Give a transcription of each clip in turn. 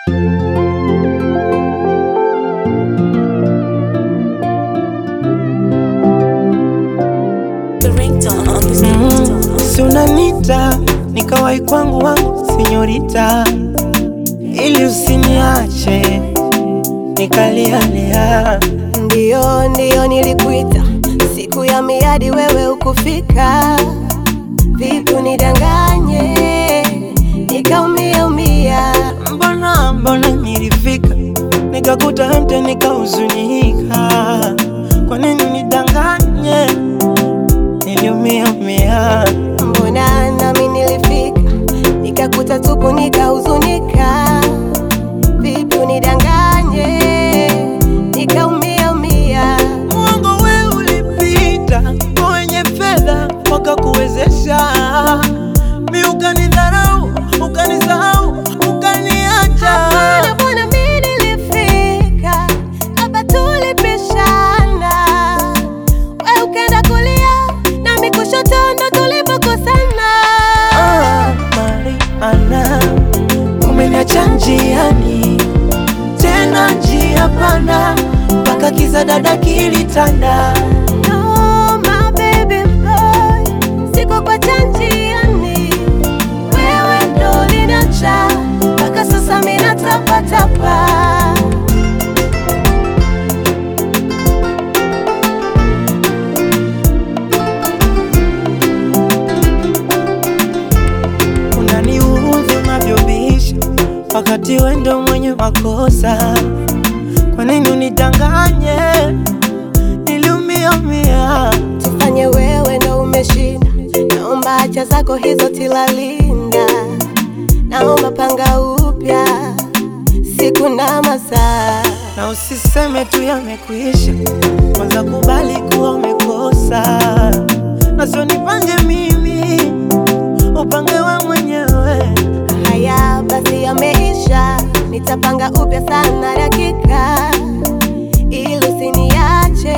Si unanita nikawai kwangu wangu sinyorita, ili usiniache nikalialia. Ndiyo, ndiyo nilikuita siku ya miadi, wewe ukufika. Vipi unidanganye nikaumia umia? Mbona mbona nilifika nikakuta mte nikahuzunika, kwa nini nidanganye? Niliumia umia Mbona nami nilifika nikakuta tupu nikahuzunika? Vipi unidanganye nikaumia umia? Mwongo we ulipita kwa wenye fedha wakakuwezesha, mi ukanidharau, ukanisahau, ukaniacha. Hapana, mbona mimi nilifika hapa tulipishana, we ukaenda kulia nami kushoto, ndo tulipokosana. Ah, Mariana, umeniacha njiani tena njia panda mpaka kiza dada kilitanda. No, my baby boy, siko kwa njiani, wewe ndo uliniacha mpaka sasa mimi natapatapa. Unaniudhi unavyobisha wakati we ndo mwenye makosa. Kwa nini unidanganye? Niliumia umia. Tufanye wewe ndo umeshinda, naomba acha zako hizo tilalinda, naomba panga upya siku na masaa. na usiseme tu yamekwisha, kwanza kubali kuwa umekosa, na sio nipange mimi, upange we mwenyewe. Haya basi, yameisha, nitapanga upya sana dakika, ili usiniache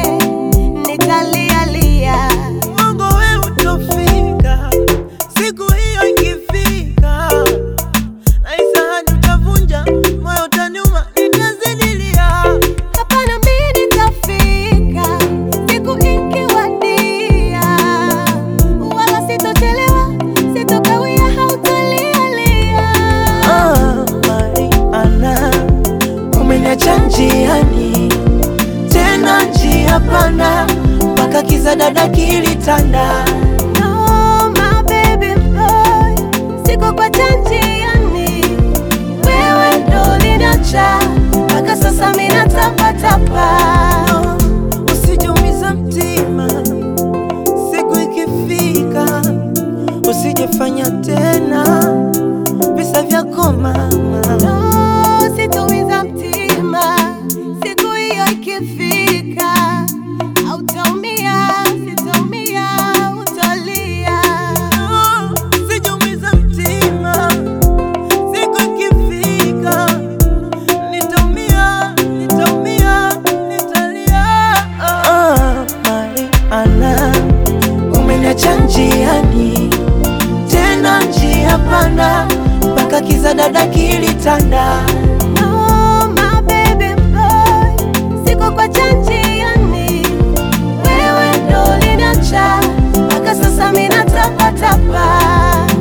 nitalialia. Mungu we utofika, siku hiyo ikifika, naisahani utavunja moyo, utaniuma, nitazidilia. Hapana, mimi nitafika siku ikiwadia, wala sitochelewa, sitokawia, hautalialia. Ah, Mariana, umeniacha njiani tena njia panda mpaka kiza dada kilitanda. No, my baby boy, siko kwa njiani, wewe ndo uliniacha mpaka sasa mimi natapatapa. No, usijumiza mtima, siku ikifika usijefanya tena visa vyako mama. No, sitaumiza mtima, siku hiyo ikifika, hautaumia, sitaumia, utalia. No, usijumiza mtima, siku ikifika nitaumia, nitaumia, nitalia. Ah, Mariana, umeniacha njiani tena njia panda mpaka kiza dada kilitanda. No, my baby boy, siko kwa njiani, wewe ndo uliniacha mpaka sasa mimi natapatapa.